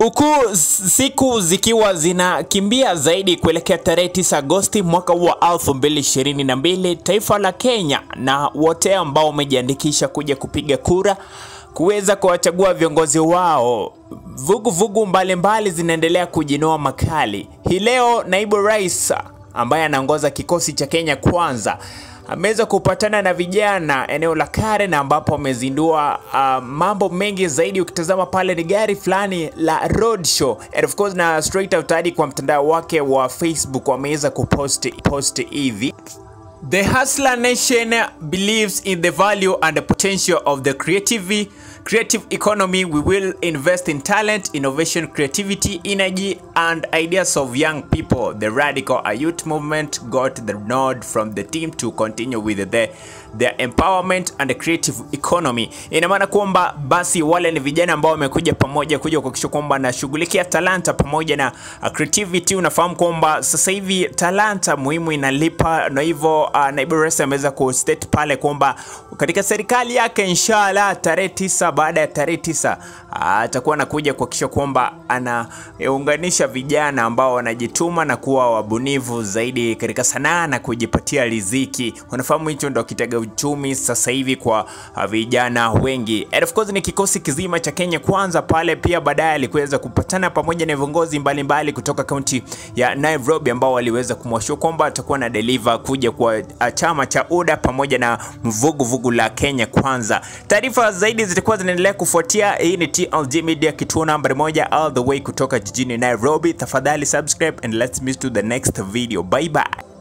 Huku siku zikiwa zinakimbia zaidi kuelekea tarehe 9 Agosti mwaka wa 2022, taifa la Kenya na wote ambao wamejiandikisha kuja kupiga kura kuweza kuwachagua viongozi wao, vuguvugu mbalimbali zinaendelea kujinoa makali. Hii leo naibu rais ambaye anaongoza kikosi cha Kenya Kwanza ameweza kupatana na vijana eneo la Karen ambapo amezindua uh, mambo mengi zaidi. Ukitazama pale ni gari fulani la road show and of course, na straight out hadi kwa mtandao wake wa Facebook wameweza kupost post hivi The Hustler Nation believes in the value and the potential of the creative creative economy. We will invest in talent, innovation, creativity, energy, and ideas of young people. The radical youth movement got the nod from the team to continue with the their empowerment and the creative economy. Ina maana kwamba basi wale ni vijana ambao wamekuja pamoja kuja kuhakikisha kwamba nashughulikia talanta pamoja na uh, creativity. Unafahamu kwamba sasa hivi talanta muhimu inalipa, na hivyo uh, naibu rais ameweza kustate pale kwamba katika serikali yake inshallah tarehe tisa baada ya tarehe tisa atakuwa anakuja kuhakikisha kwamba anaunganisha vijana ambao wanajituma na kuwa wabunifu zaidi katika sanaa na kujipatia riziki. Unafahamu hicho ndo kitega uchumi sasa hivi kwa uh, vijana wengi. And of course ni kikosi kizima cha Kenya Kwanza pale, pia baadaye alikuweza kupatana pamoja na viongozi mbalimbali kutoka kaunti ya Nairobi ambao waliweza kumwashua kwamba atakuwa na deliver kuja kwa uh, chama cha UDA pamoja na vuguvugu vugu la Kenya Kwanza. Taarifa zaidi zitakuwa zinaendelea kufuatia. Hii ni TLG Media, kituo nambari moja all the way kutoka jijini Nairobi. Tafadhali subscribe and let's meet to the next video. Bye bye.